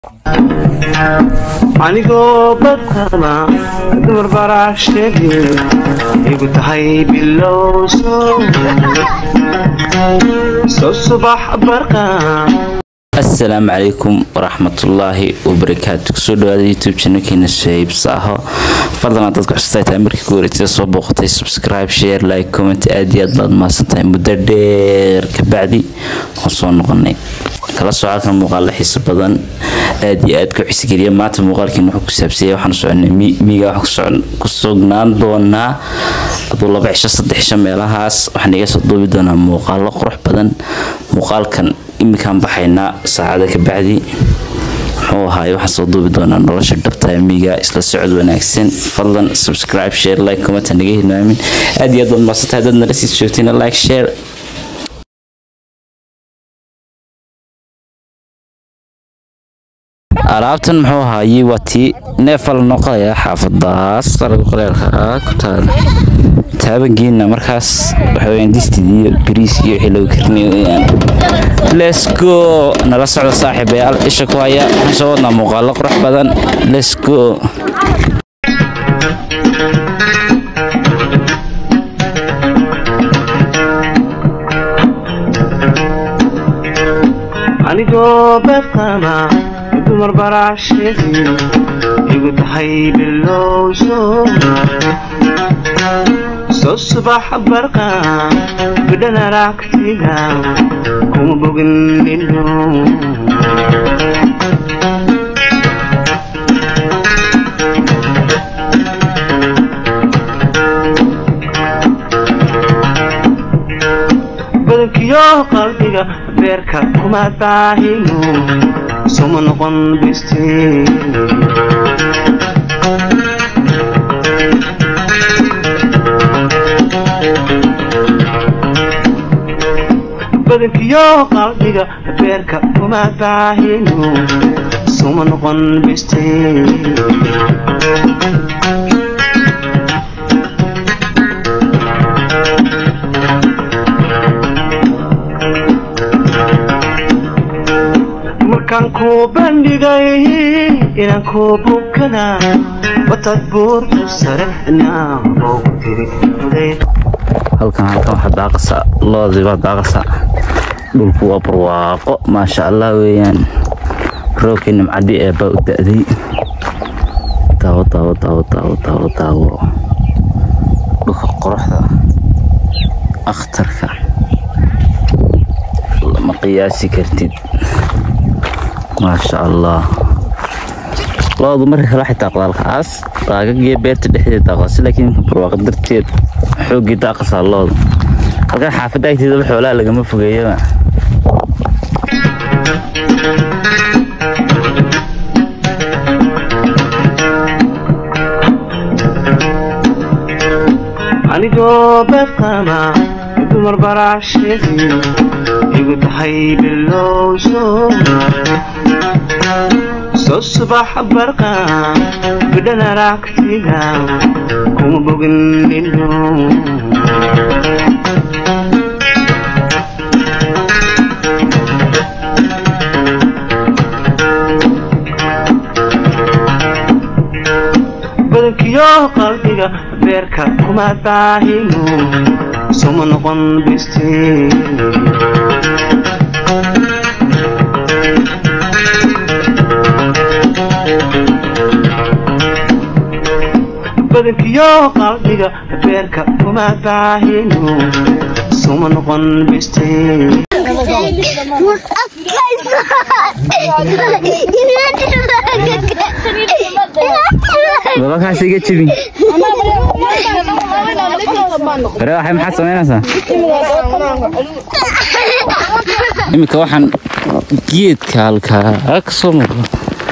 anigoo badqaba dumar baraashege igu tahay bilow soo subax barqa asalaamu calaykum waraxmatullaahi wabarakaatu kusoo dhawaada youtube channelkeena shahiibs aho fadlan dad ku xustaa tahay markii ku wareegtay soo booqatay subscribe share like comment aad iyo aad baad mahadsantahay muddo dheer kabacdi waan soo noqonay kala soo halkan muuqaalo xiiso badan aad iyo aad ku xisigeliya maanta muuqaalkiina wuxuu ku saabsanyay waxaan soconay miiga waxaan ku sugnaan doonaa aduu laba cisho saddex cisho meelahaas waxaan iga soo duubi doonaa muuqaalo qurux badan muuqaalkan iminkaan baxaynaa saacada ka bacdi muxuu ahaay waxaan soo duubi doonaa nolosha dhabta miiga isla socod wanaagsan fadlan subscribe share like comment naga hilmaamin aad iyo aad baad maasantahay dad nala sii joogtayna like share alaabtan muxuu ahaayey waa tii neefa la noqonayaa xaafadaas qalaga qoleelka ku taala taabangeena markaas waxaweyaan distid iyo bariis iyo wixii lagu karinay weyaan let's go nala socda saaxiibayaal isha ku haya waxaan soo wadnaa muuqaalo qurux badan let's go anigoo badqaba dumar baraashege igu tahay bilow soo subax barqa bidhan aragtiga kuma bogin ilo badankiyo qalbiga beerka kuma daahino soma noqon biste badankiyo qalbiga beerka kuma daahino soma noqon biste markaan kuu bandhigay inaan kuu bukana watad buurtu sare naaboogu tiri halkan halkan waxaa daaqasa loodii baa daaqasa dhulku waa barwaaqo maasha allah weeyaan roogkii nimcadii eebbaa u da'day daawo daawo daawo daawo daawo daawo dhulka qoraxda akhtarka lama qiyaasi kartid maasha allah loodu marka kale waxay daaqdaa halkaas daagagiyo beerta dhexdeeda daaqdaasi laakiin barwaaqa darteed xooggii daaqasaa loodu halkan xaafadda agteedaba xoolaha lagama fogeeyaba anigoo badqaba dumar baraashege igu tahay bilow soo subax barqa bidhan aragtiga kuma bogin ilo badankiyo qalbiga beerka kuma daahino soma noqon biste badankiyo qalbiga beerka kuma daahino soma noqon biste babakaas iga jebin bare waxay maxaad samaynaysaa iminka waxaan geedka halkaa ka soo muuqda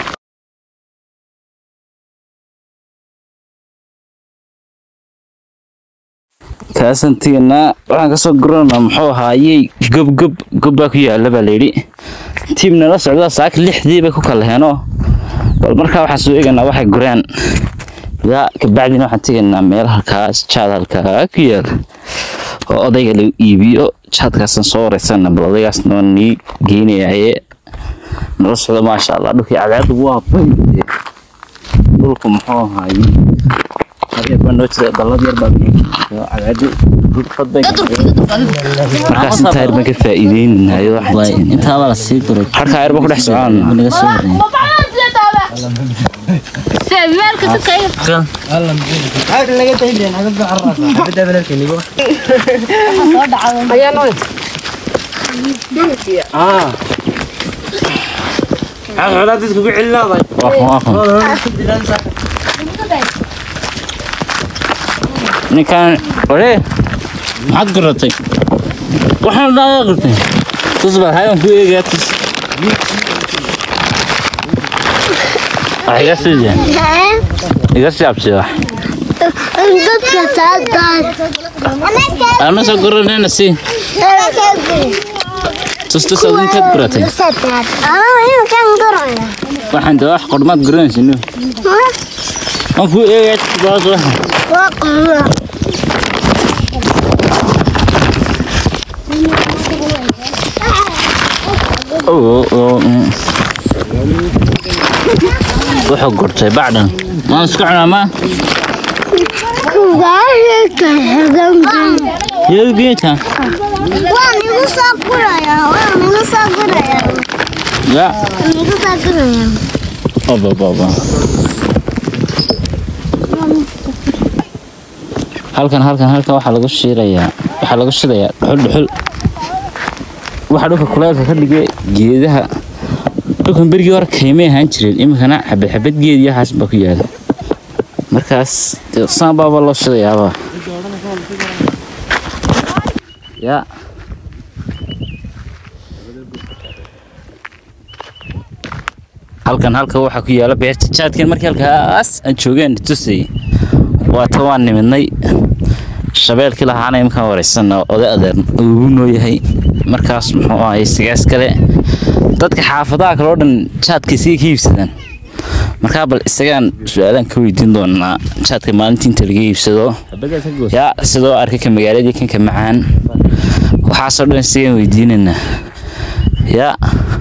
kaasantiina waxaan kasoo guranaa muxuu ahaayey gobgob gobbaa ku yaala baa layidhi tiim nala socdaa saaka lixdii bay ku kala heenoo bal markaa waxaan soo eeganaa waxay gureen yaa kabacdina waxaan tegaynaa meel halkaas jaad halkaa ku yaala oo odayga lagu iibiyo jaadkaasaan soo wareysana bal odaygaasna waa nii geynayaye nala socda maasha allah dhulkii cadceeddu waa bayde dhulku muxuu ahaaye mar yar baa noo jira dallad yar baa cadceeddu dhulfad bay markaas intaa yar baan ka faa'iideynayo intaaba la sii guray harkaa yar baan ku dhex socon naga soo horeeyay ninkan ore maxaad guratay waxaan dhaaga qirtay tus baa hayan ku eegaa tus wax iga sii jeen iga sii absi wax dadka saadaan ama soo guranayna si tus tus ad intaad guratay kan garaya waxaan daa wax qormaad guranaysa nu waan ku eegaa tus baas wax waa qaba oo oo mm. wuxuu gurtay bacdan waan iska cunaa ma kugaashaka hagankan iyadu geedka waa nigu soo guraya waa nigu soo guraya ya nigu soo guraya Baba baba. Halkan halkan halkan waxaa lagu shiirayaa waxaa lagu shidayaa dhuxul dhuxul waxaa dhulka kuleelka ka dhigay geedaha dhulkan berigii hore kaymay ahaan jireen iminkana xabad xabad geed iyo waxaas baa ku yaala markaas dee saan baaba loo shidayaaba ya halkan halka waxaa ku yaala beerta jaadkan markii halkaas aan joogeen tusay waata waan nimidnay shabeelkii lahaana imkaan wareysan oday adeer ugu noo yahay markaas muxuu ahay sigaas kale dadka xaafadaha kale oo dhan jaadka isaga ka iibsadaan markaa bal isagaan su-aalaan ka weydiin doonaa jaadka maalintii inta laga iibsado yaa sidoo arkay ka magaaladii kanka macaan waxaasoo dhan isagaan weydiinaynaa yaa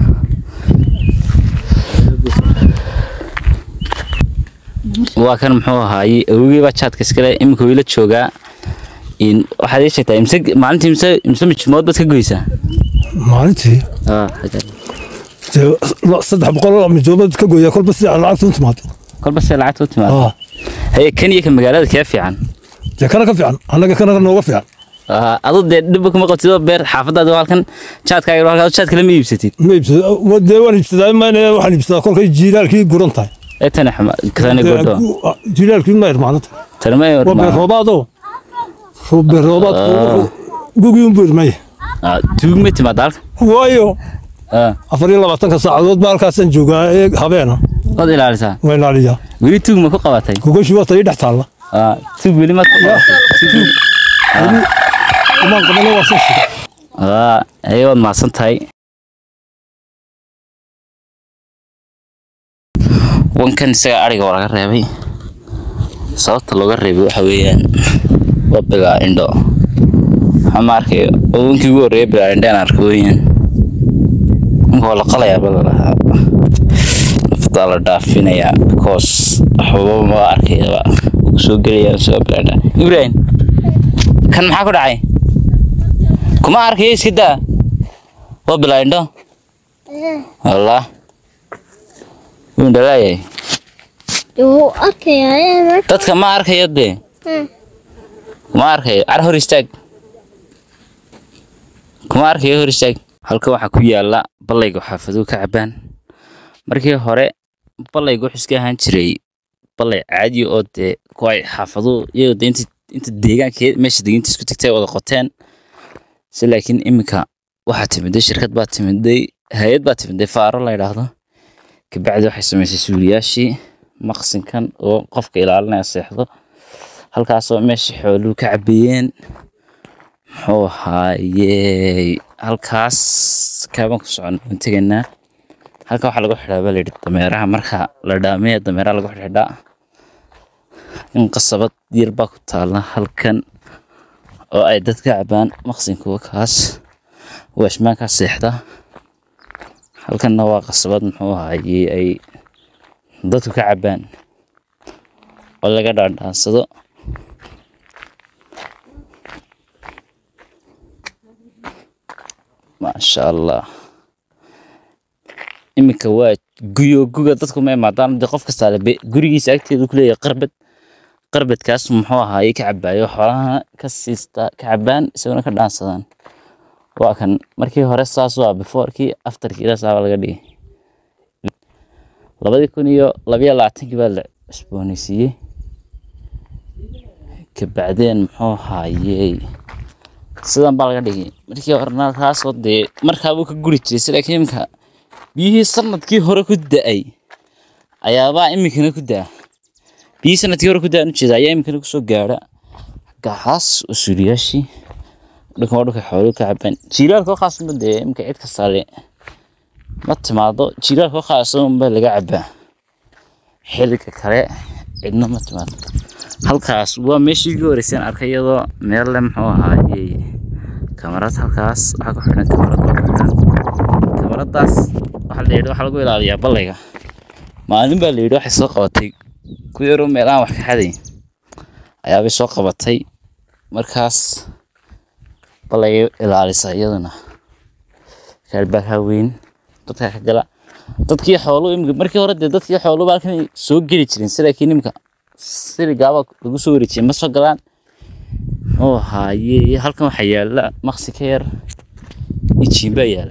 waa kan muxuu ahaayey awogey baa jaadka iskale iminka wayla joogaa in waxaad ii sheegtaa imse maalintii imse imse mijmood baad ka goysaa maalintii Ah, dee la- saddex boqol oo midoobad ka gooya kolba si aan lacagtu u timaado kolba see lacagta u timaado Ah, haye kan iyo ka magaalada kee fiican dee kana ka fiican annaga kana nooga fiican Ah, adu dee dhibba kuma qabtidoo beer xaafadaadi waa halkan jaadkaaga halkaa jaad kale ma iibsatid ma iibsada wa- dee waan iibsadaa mayne waxaan iibsadaa kolkay jiilaalkii guran tahay ee tani xuma kasani Dee godho ku- ah, jiilaalkii ma irmaanata tani ma waa beer roobaadoo Roo- beer roobaad gugii unbu irmaya tuug ma timaada halka waayo Ah, afar iyo labaatanka saacadood baa halkaasaan joogaa ee habeena waad ilaalisaa waa ilaaliyaa weli tuug ma ku qabatay gogoshii waa tay dhex taalla Ah, tuug weli maad ku qabatay umaan qabana waa soo shida Ah, haye waad mahadsan tahay wankan isaga ariga waa laga reebay sababta looga reebay waxa weeyaan waa bilaa indho waxaa ma arkayo oo wankii ugu horreeyay bilaa indho aan arko weeyaan wanka waa la qalayaa bala lahaa naftaa la dhaafinayaa because waxbaba ma arkayaba wuu kusoo gelayaa isagoo bilaa indho ibrahim kan maxaa ku dhacay kuma arkayo iska daa waa bilaa indho wallah wuu indhalaayahay wuu arkayaa dadka ma arkayo dee kuma arkayo car hor istaag kuma arkayo hor istaag halka waxaa ku yaala ballayga xaafaduhu ka cabaan markii hore ballayga wuxuu iska ahaan jiray ballay caadi oo dee kuway xaafaduhu iyagoo dee inta inta deegaanka meesha deginta isku tagtay wada qoteen si laakiin iminka waxaa timiday shirkad baa timiday hay-ad baa timiday faaro la yidhaahdo kabacdi waxay samaysay suuliyaashii maqsinkan oo qofka ilaalinaya seexdo halkaasoo meesha xooluhu ka cabeeyeen muxuu ahaayey halkaas kaabaan ku socon waan tegaynaa halka waxaa lagu xidhaa baa layidhi dameeraha marka la dhaamee dameeraha lagu xidhaa in qasabad yar baa ku taala halkan oo ay dadka cabaan maqsinkuwa kaas waashmaankaa seexda halkanna waa qasabad muxuu ahaayey ay dadku ka cabaan oo laga dhaandhaansado maasha allah iminka waa guyo guga dadku ma imaadaan dee qof kastaa le be- gurigiisa agteedu ku leeyahay qarbad qarbadkaas muxuu ahaayey ka cabaayo xoolahana ka siista ka cabaan isaguna ka dhaansadaan waa kan markii hore saas waa beforkii afterkii ilaas aaba laga dhigay labadii kun iyo labayo labaatankii baa la cusboonaysiiyey kabacdeen muxuu ahaayey sidan baa laga dhigay markii horena kaasoo dee markaabuu ka guri jiray sida laakiin imika biyihii sanadkii hore ku da-ay ayaabaa iminkana ku daa biyihii sanadkii hore ku da-an ujeeda ayaa iminkana kusoo gaadha gaxaas usuuliyaashii dhulkan waa dhulka xooluhu ka cabaan jiilaalka oo khaasuma dee imika cid ka sare ma timaado jiilaalka oo khaasa unbaa laga cabaa xilliga kale cidna ma timaado halkaas waa meeshii ugu horeyseen arkay iyadoo meel le muxuu ahaayey kamarad halkaas waxaa ku xidhan kamarad baa ku xidhan kamaradaas waxaa la yidhi waxaa lagu ilaaliyaa ballayga maalin baa la yidhi waxay soo qabatay ku yaroo meelahan wax ka xaday ayaabay soo qabatay markaas ballayga ilaalisa iyaduna kaalbaakaa weyn dadkaa ka gala dadkii xooluhu imika markii hore dee dadkii xooluhu halkan soo geli jirin si laakiin imika siligaaba lagu soo wareejiyay ma soo galaan muxuu ahaaye halkan waxaa yaala maqsi ka yar ijiin baa yaala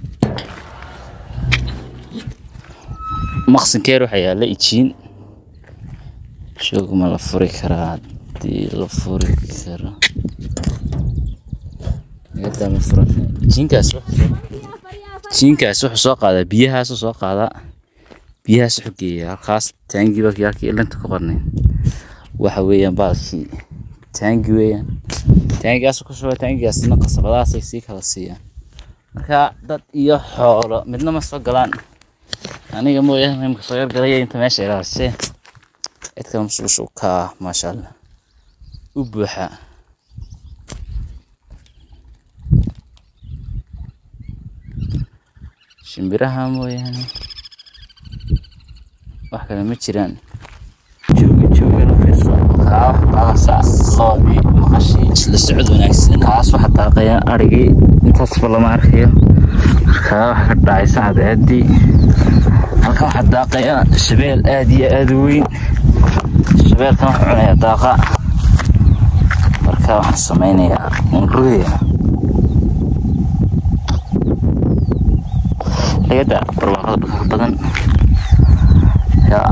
maqsinka yar waxaa yaala ijiin shoog ma la furi karaa haddii la furi karo Yada ma furan ijiinkaas wuxuu- ijiinkaas wuxuu soo qaadaa biyahaasuu soo qaadaa biyahaas wuxuu geeyaa halkaas taangi baa halkii ilanta ku qornay waxa weeyaan baalkii taangi weeyaan taangigaas ku shuba taangigaasna qasabadaasay sii kala siiyaan marka dad iyo xoolo midna ma soo galaan aniga mooyaane imka soo yargalaya inta meesha ilaalisee cid kale masuusha u kaa maasha allah u buuxa shimbiraha mooyaane wax kale ma jiraan jooga jooga la fiirso kaa baasaas loodii maqashii isla socod wanaagsan kaas waxa daaqaya arigii intaasba lama arkayo kaa waxa ka dhacaysa cadceedii halkan waxaa daaqaya shabeel aad iyo aad u weyn shabeelkan wuxuu cunaya daaqa marka waxaan sameynayaa unrugaya ayada barwaaqada dhulka badan yaa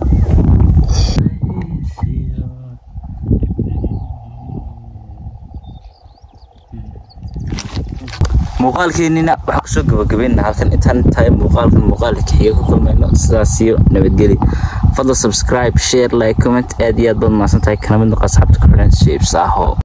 muuqaalkeenina waxaa kusoo gabagabeynaa halkan intaan tahay muuqaalkan muuqaalka kaxiga ku kulmayno sidaas iyo nabadgeli fadla subscribe share like comment aad iyo aad baad mahadsan tahay kana mid noqo asxaabta ku xidhan shapes aho